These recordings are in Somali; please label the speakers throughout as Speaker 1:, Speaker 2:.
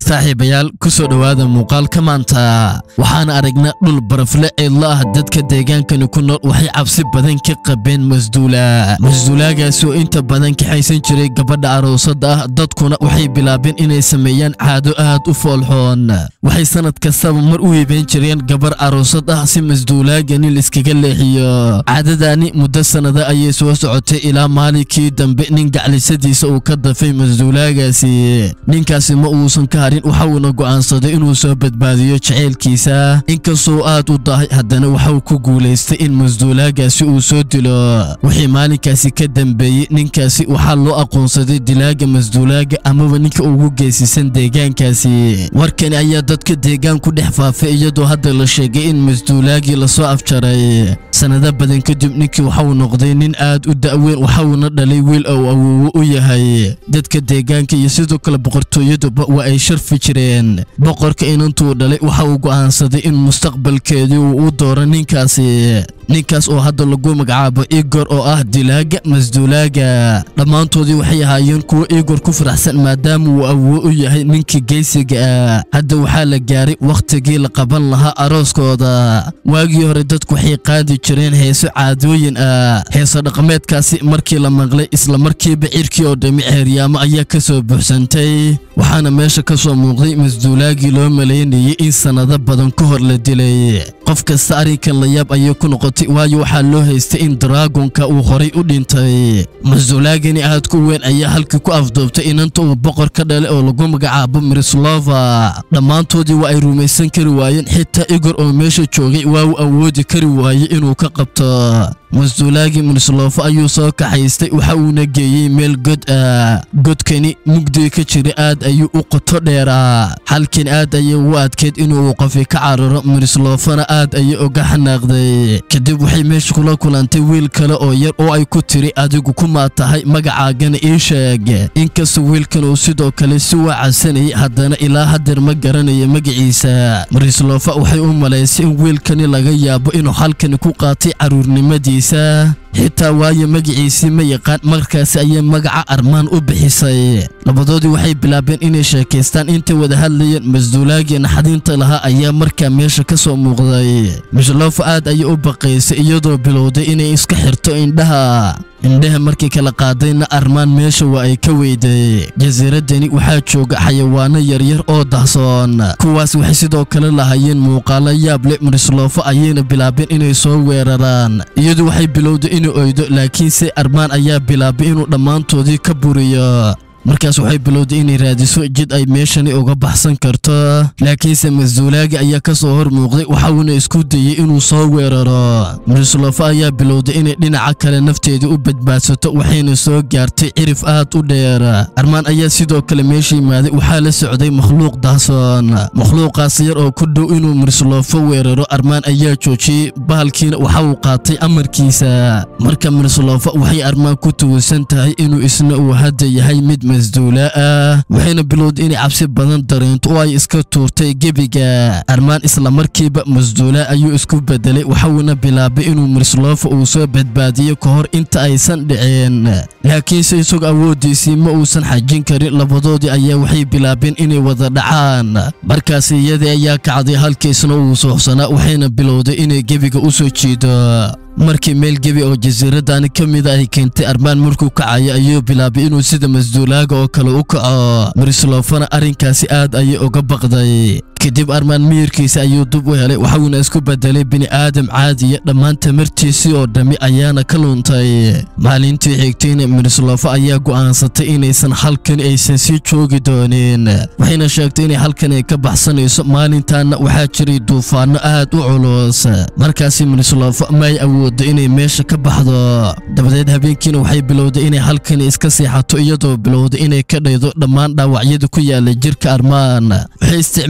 Speaker 1: saaxiibayaal ku soo dhowaada muuqaalka maanta waxaan aragnaa dhul barafle cidlo ah dadka deegaankani ku nool waxay cabsi badan ka qabeen masduula masduulaagaasi oo inta badan kaxaysan jiray gabadha aroosada ah dadkuna waxay bilaabeen inay sameeyaan caado aad u foolxoon waxay sanad kastaba mar u hiibeen jireen gabar aroosad ah si masduulaagani laiskaga leexiyo caadadaani muddo sannada ayay soo socotay ilaa maalinkii dambe nin gaclisadiisa uu ka dafay masduulaagaasi ninkaasi ma uusan ka harin waxauna go'aansaday inuu soo badbaadiyo jaceylkiisa inkastoo aad u dahay haddana waxauu ku guulaystay in masduulaagaasi uu soo dilo wixii maalinkaasi ka dambeeyey ninkaasi waxaa loo aqoonsaday dilaaga masduulaaga amaba ninka ugu geesisan deegaankaasi warkani ayaa dadka deegaan ku dhex faafay iyadoo hadda la sheegay in masduulaagii lasoo afjaray sannado badan kadib ninkii waxauu noqday nin aad u da'weyn waxauna dhalay wiil ou awoowo u yahay dadka deegaanka iyo sidoo kale boqortooyaduba waa ay sharfi jireen boqorka inantuu dhalay waxa uu go'aansaday in mustaqbalkeedii uu u dooro ninkaasi ninkaas oo hadda lagu magacaabo igor oo ah dilaaga masduulaaga dhammaantoodii waxay ahaayeen kuwo igor ku faraxsan maadaama uu awoo u yahay ninkii geysiga ah hadda waxaa la gaaray wakhtigii la qaban lahaa arooskooda waagii hore dadku waxay qaadi jireen heeso caadooyin ah heeso dhaqameedkaasi markii la maqlay isla markiiba cirkii oo dhammi ceeryaamo ayaa ka soo buuxsantay waxaana meesha ka soo muuqday masduulaagii loo malaynayay in sannado badan ka hor la dilay qof kasta arrinkan la yaab ayay ku noqotay waayo waxaa loo haystay in daraagonka uu horay u dhintay masduulaagani aad ku weyn ayaa halkii ku afduubtay inanta uu boqor ka dhalay oo lagu magacaabo mirislova dhammaantoodii waa ay rumaysan kari waayeen xitaa igor oo meesha joogay waa uu awoodi kari waayey inuu ka qabto masduulaagii mirislofo ayuu soo kaxaystay waxa uuna geeyey meel god ah godkani mugdiga ka jira aad ayuu u qoto dheeraa xalkan aad ayay ugu adkeyd inuu qofi ka cararo mirislofona aad ayay uga xanaaqday kadib waxay meesha kula kulantay wiil kale oo yar oo ay ku tiri adigu kumaa tahay magacaagana ii sheeg inkastoo wiilkan uu sidoo kale si waacasanayay haddana ilaa hadeer ma garanaya magaciisa mirislofo waxay u malaysay in wiilkani laga yaabo inuu halkani ku qaatay caruurnimadii xitaa waayo magaciisii ma yaqaan markaasi ayay magaca armaan u bixisay labadoodii waxay bilaabeen inay sheekaystaan intay wada hadlayeen masduulaagii naxdinta lahaa ayaa markaa meesha ka soo muuqday mishlofo aad ayay u baqaysay iyadoo bilowday inay iska xirto indhaha indhaha markii kala qaadayna armaan meesha waa ay ka weyday jasiiraddani waxaa jooga xayawaano yaryar oo dahsoon kuwaas waxay sidoo kale lahaayeen muuqaalo yaab leh mirislofo ayayna bilaabeen inay soo weeraraan iyadu waxay bilowday inuu oydo laakiinse armaan ayaa bilaabay inuu dhammaantoodii ka buriyo markaas waxay bilowday inay raadiso jid ay meeshani uga baxsan karto laakiinse masduulaagi ayaa ka soo hor muuqday waxauna isku dayey inuu soo weeraro mirislofo ayaa bilowday inay dhinaca kale nafteedii u badbaadsato waxayna soo gaartay cirif aad u dheer armaan ayaa sidoo kale meesha yimaaday waxaa la socday makhluuq dahsoon makhluuqaas yar oo ku dhow inuu mirislofo weeraro armaan ayaa joojiyey bahalkiina waxa uu qaatay amarkiisa marka mirislofo waxay armaan ku tugusan tahay inuu isna uu hadda yahay mid masduula ah waxayna bilowday inay cabsi badan dareento oo ay iska tuurtay gebiga armaan isla markiiba masduula ayuu isku bedelay waxauna bilaabay inuu mirislofo uu soo badbaadiyo ka hor inta aysan dhiceen laakiinse isagoo awooddiisii ma uusan xajin karin labadoodii ayaa waxay bilaabeen inay wada dhacaan markaas iyadii ayaa kacday halkiisna uu suuxsanaa waxayna bilowday inay gebiga u soo jiido markii meel gebi oo jasiiradani ka mida ay keentay armaan markuu kacayo ayuu bilaabay inuu sida masduulaaga oo kale u kaco mirislofona arrinkaasi aad ayay uga baqday kadib armaan miyirkiisa ayuu dub u helay waxuuna isku bedelay bini'aadam caadiya dhammaan tamartiisii oo dhammi ayaana ka luntay maalintii xigtayna mirislofo ayaa go'aansatay inaysan halkani aysan sii joogi doonin waxayna sheegtay inay halkani ka baxsanayso maalintaana waxaa jiray duufaanno aad u culus markaasi mirislofo may awoodo inay meesha ka baxdo dabadeed habeenkiina waxay bilowday inay halkani iska seexato iyadoo bilowday inay ka dhaydo dhammaan dhaawacyada ku yaala jirka armaan waxay isticmaalaysa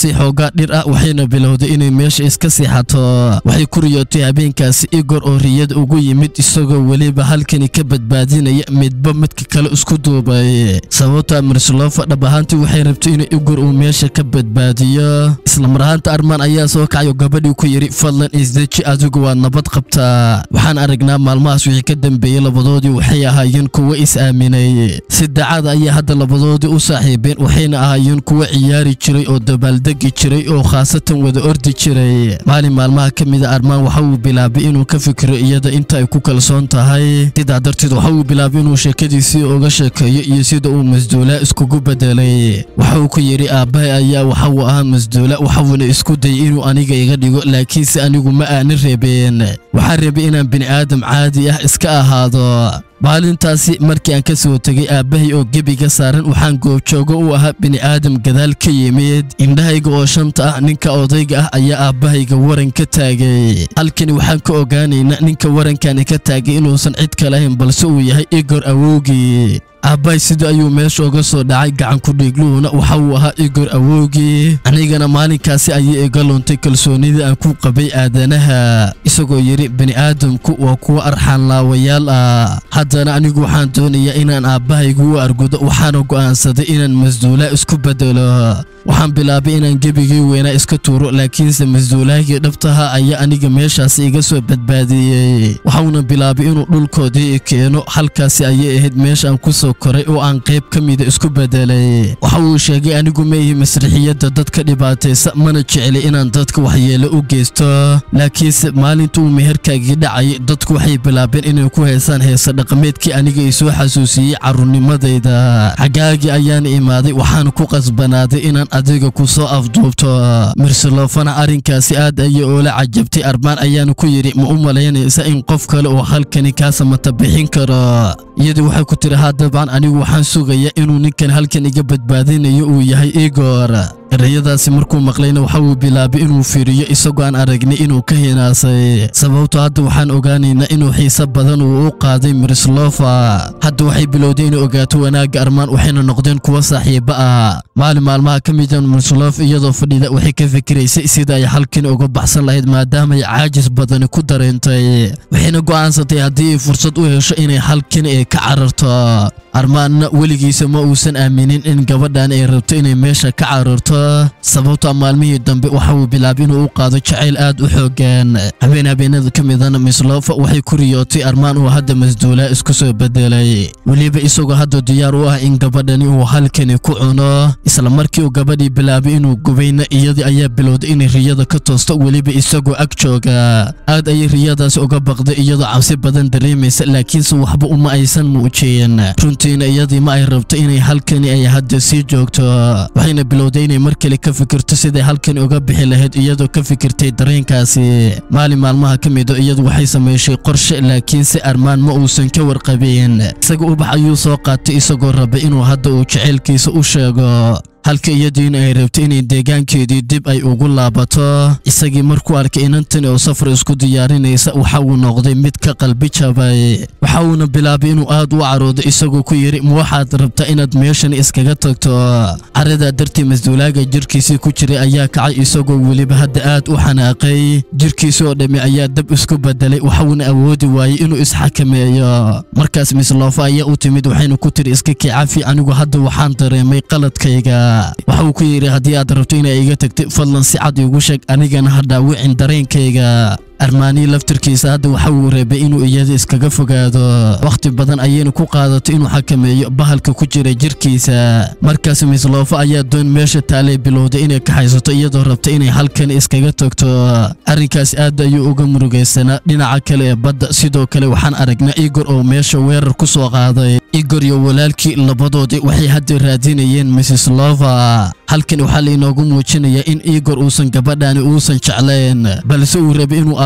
Speaker 1: goysay xoogaa dhir ah waxayna bilowday inay meesha iska seexato waxay ku riyootay habeenkaasi igor oo riyada ugu yimid isagoo weliba halkani ka badbaadinaya midba midka kale isku duubay sababta mirsloofa dhab ahaantii waxay rabtay inuu igor uu meesha ka badbaadiyo islamar ahaanta armaan ayaa soo kacay oo gabadhii ku yidhi fadlan isdeji adigu waad nabad qabtaa waxaan aragnaa maalmahaas wixii ka dambeeyey labadoodii waxay ahaayeen kuwo is-aaminay si daacada ayaa hadda labadoodii u saaxiibeen waxayna ahaayeen kuwo ciyaari jiray oo dabaaldegi jiray oo khaasatan wada ordi jiray maalin maalmaha ka mida armaan waxa uu bilaabay inuu ka fikiro iyada inta ay ku kalsoon tahay sidaa darteed waxa uu bilaabay inuu sheekadiisii uga sheekeeyo iyo sida uu masduulaa iskugu bedelay waxa uu ku yidhi aabbahay ayaa waxa uu ahaa masduula waxauna isku dayay inuu aniga iga dhigo laakiinse anigu ma aanin reebeen waxaan rabay inaan bini'aadam caadi ah iska ahaado maalintaasi markii aan ka soo tegay aabbahay oo gebiga saaran waxaan goobjoogo u ahaa bini'aadam gadaal ka yimid indhahayga oo shanta ah ninka odayga ah ayaa aabbahayga waran ka taagay halkani waxaan ka ogaanaynaa ninka warankani ka taagay inuusan cid kale ahayn balse uu yahay igor awowgii aabbahay sida ayuu meesha uga soo dhacay gacan ku-dhiigluhuna waxa uu ahaa igor awowgii anigana maalinkaasi ayay iga luntay kalsoonidii aan ku qabay aadanaha isagoo yidhi bini'aadamku waa kuwo arxaanlaawayaal ah haddana anigu waxaan doonayaa inaan aabbahaygu u argudo waxaana go'aansaday inaan masduulaa isku bedelo waxaan bilaabay inaan gebigii weynaa iska tuuro laakiinse masduulaagii dhabtaha ayaa aniga meeshaasi iga soo badbaadiyey waxauna bilaabay inuu dhulkoodii keeno halkaasi ayay ahayd meeshaan ku soo koray oo aan qayb ka mida isku bedelay waxa uu sheegay anigu ma ihi masrixiyadda dadka dhibaataysa mana jecli inaan dadka waxyeelo u geysto laakiinse maalinta uu meherkaagii dhacayay dadku waxay bilaabeen inay ku heesaan heesa dhaqameedkii aniga i soo xasuusiyey carruurnimadayda xaggaagii ayaana imaaday waxaana ku qasbanaaday inaan adiga ku soo afduubto mirsalofana arrinkaasi aad ayay oola cajabtay armaan ayaana ku yidhi ma u malaynaysa in qof kale oo halkani kaa samata bixin karo iyadii waxay ku tiri haa dabcan anigu waxaan sugayaa inuu ninkan halkan iga badbaadinayo uu yahay igor erayadaasi markuu maqlayna waxa uu bilaabay inuu fiiriyo isagoo aan aragnay inuu ka hinaasay sababto hadda waxaan ogaanaynaa inuu xiise badan uu u qaaday mirslofa hadda waxay bilowday inay ogaato wanaagga armaan waxayna noqdeen kuwo saaxiibo ah maalin maalmaha ka mida mirslof iyadoo fadhida waxay ka fikiraysay sida ay halkan uga baxsan lahayd maadaamaay caajis badani ku dareentay waxayna go'aansatay haddii ay fursad u hesho inay halkan ay ka cararto armaanna weligiisa ma uusan aaminin in gabadhan ay rabto inay meesha ka cararto sababta maalmihii dambe waxa uu bilaabay inuu u qaado jacayl aad u xoogan habeen habeenada ka midana mislofa waxay ku riyootay armaan uu hadda masduulaa isku soo bedelay weliba isagoo hadda diyaar u ah in gabadhani uu halkani ku cuno isla markii uu gabadhii bilaabay inuu gubayna iyadii ayaa bilowday inay riyada ka toosto weliba isagoo ag jooga aad ayay riyadaasi uga baqday iyadoo cabsi badan dareemaysa laakiinse waxba uma aysan muujiyeen runtiina iyadii ma ay rabto inay halkani ay hadda sii joogto waxayna bilowday inay mar kale ka fikirto siday halkani uga bixi lahayd iyadoo ka fikirtay dareenkaasi maalin maalmaha ka mido iyadu waxay samayshay qorshe laakiinse armaan ma uusan ka warqabin isaga ubax ayuu soo qaatay isagoo raba inuu hadda uu jaceylkiisa u sheego halka iyadiina ay rabtay inay deegaankeedii dib ay ugu laabato isagii markuu arkay inantani oo safar isku diyaarinaysa waxa uu noqday mid ka qalbi jabay waxa uuna bilaabay inuu aad u caroodo isagoo ku yidhi ma waxaad rabtaa inaad meeshan iskaga tagto caradaa dartii masduulaaga jirkiisii ku jiray ayaa kacay isagoo weliba hadda aad u xanaaqay jirkiisi oo dhammi ayaa dab isku bedelay waxauna awoodi waayey inuu isxakameeyo markaas misloofa ayaa u timid waxayna ku tiri iska kicafi anigu hadda waxaan dareemay qaladkayga waxa uu ku yidhi haddii aad rabto inay iga tagtay fadlan si cad iigu sheeg anigana ha dhaawicin dareenkayga armaanii laftirkiisa hadda waxa uu reebay inuu iyada iskaga fogaado wakhti badan ayayna ku qaadato inuu xakameeyo bahalka ku jira jirkiisa markaas misloofa ayaa doon meesha taalay bilowday inay kaxaysato iyadoo rabta inay halkan iskaga tagto arrinkaas aad ayuu uga murugaysanaa dhinaca kale ee badda sidoo kale waxaan aragnaa igor oo meesha weerar ku soo qaaday igor iyo walaalkii labadoodii waxay hadda raadinayeen mrs lova halkan waxaa lainoogu muujinayaa in igor uusan gabadhani uusan jeclayn balse uu rabay inuu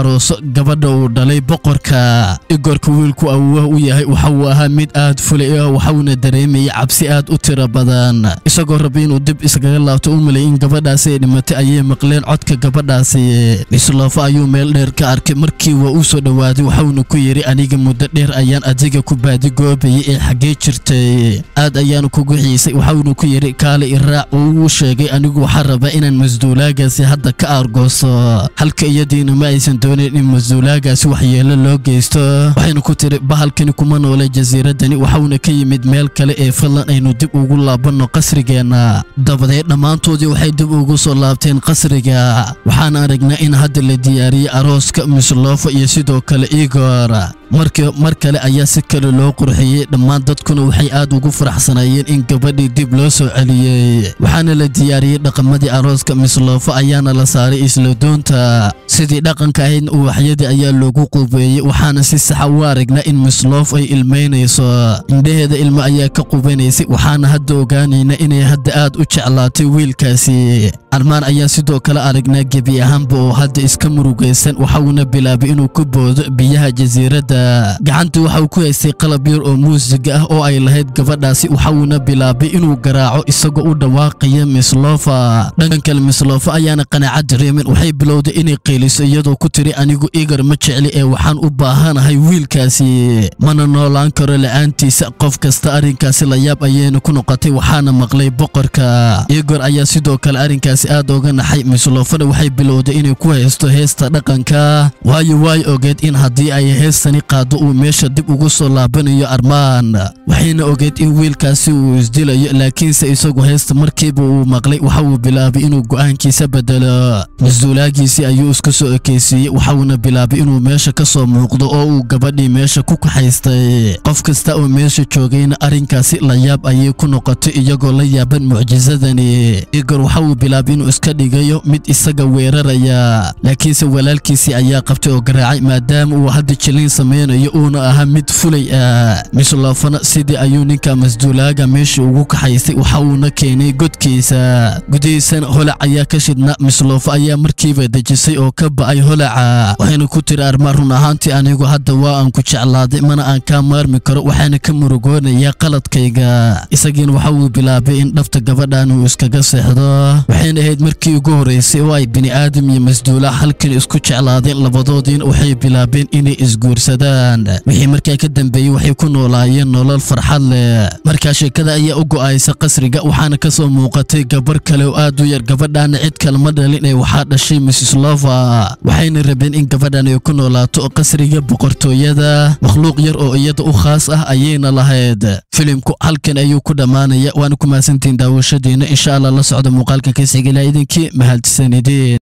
Speaker 1: arooso gabadha uu dhalay boqorka igorka wiilku awooh u yahay waxa uu ahaa mid aad fulay ah waxauna dareemayay cabsi aad u tiro badan isagoo raba inuu dib iskaga laabto u malay in gabadhaasi ay dhimatay ayay maqleen codka gabadhaasi mislofo ayuu meel dheer ka arkay markii waa u soo dhowaaday waxauna ku yidhi aniga muddo dheer ayaan adiga ku baadigoobayay ee xaggee jirtay aad ayaanu kugu xiisay waxauna ku yidhi kaale iraac oo uu sheegay anigu waxaa rabaa inaan masduulaagaasi hadda ka aargooso halka iyadiina ma aysan doonayn in masduulaagaasi waxyeelo loo geysto waxayna ku tiri bahalkani kuma noole jasiiradani waxauna ka yimid meel kale ee fadlan aynu dib ugu laabanno qasrigeenna dabadeed dhammaantoodii waxay dib ugu soo laabteen qasriga waxaan aragnaa in hadda la diyaariyey arooska mislofo iyo sidoo kale igor mar kale ayaa si kale loo qurxiyey dhammaan dadkuna waxay aad ugu faraxsanaayeen in gabadhii dib loo soo celiyey waxaana la diyaariyey dhaqamadii arooska mislofo ayaana la saaray isla doonta sidii dhaqanka ahayd uwaxyadii ayaa loogu qubeeyey waxaana si saxa u aragnaa in mislof ay ilmaynayso indhaheeda ilmo ayaa ka qubanaysay waxaana hadda ogaanayna inay hadda aad u jeclaatay wiilkaasi armaan ayaa sidoo kale aragnaa gebi ahaanba oo hadda iska murugaysan waxauna bilaabay inuu ku boodo biyaha jasiiradda gacanta waxa uu ku haystay qalab yar oo muusiga ah oo ay lahayd gabadhaasi waxauna bilaabay inuu garaaco isagoo u dhawaaqaya mislofa dhankan kale mislofa ayaana qanaacad dareemin waxay bilowday inay qeyliso iyadoo ku tiri anigu igar ma jecli ee waxaan u baahanahay wiilkaasi mana noolaan karo la'aantiisa qof kasta arrinkaasi layaab ayayna ku noqotay waxaana maqlay boqorka igor ayaa sidoo kale arrinkaasi aad oga naxay mislofana waxay bilowday inay ku haysto heesta dhaqanka waayo waay ogeed in haddii ay heestani qaado uu meesha dib ugu soo laabanayo armaan waxayna ogeed in wiilkaasi uu isdilayo laakiinse isagu heesta markiiba uu maqlay waxa uu bilaabay inuu go'aankiisa bedelo masuulaagiisii ayuu iska soo ekeysiiyey waxauna bilaabay inuu meesha ka soo muuqdo oo uu gabadhii meesha ku kaxaystay qof kasta oo meesha joogayna arrinkaasi layaab ayay ku noqotay iyagoo la yaaban mucjisadani igor waxa uu bilaabay inuu iska dhigayo mid isaga weeraraya laakiinse walaalkiisii ayaa qabtay oo garaacay maadaama uu hadda jilin samaynayo uuna ahaa mid fulay ah mislofana sidii ayuu ninka masduulaaga meesha ugu kaxaystay waxa uuna keenay godkiisa gudihiisana holac ayaa ka shidna mislofo ayaa markiiba dejisay oo ka ba'ay holaca waxayna ku tiri armaan run ahaantii anigu hadda waa aan ku jeclaaday mana aan kaa maarmi karo waxaana ka murugoonayaa qaladkayga isagiina waxa uu bilaabay in dhabta gabadhan uu iskaga seexdo waxayna ahayd markii ugu horreysay oo ay bini'aadam iyo masduula halkan isku jeclaadeen labadoodiina waxay bilaabeen inay isguursadaan wixii markaa ka dambeeyey waxay ku noolaayeen nolol farxad leh markaa sheekada ayaa u go'aysa qasriga waxaana ka soo muuqatay gabar kale oo aad u yar gabadhaana cid kale ma dhalin ee waxaa dhashay mrs lova waxayna rabeen in gabadhan ay ku noolaato qasriga boqortooyada makhluuq yar oo iyada u khaas ah ayayna lahayd filimku halkan ayuu ku dhammaanaya waana ku mahadsantihiin daawashadiina insha allah la socda muuqaalkan ka sigilaa idinkii mahadsanideen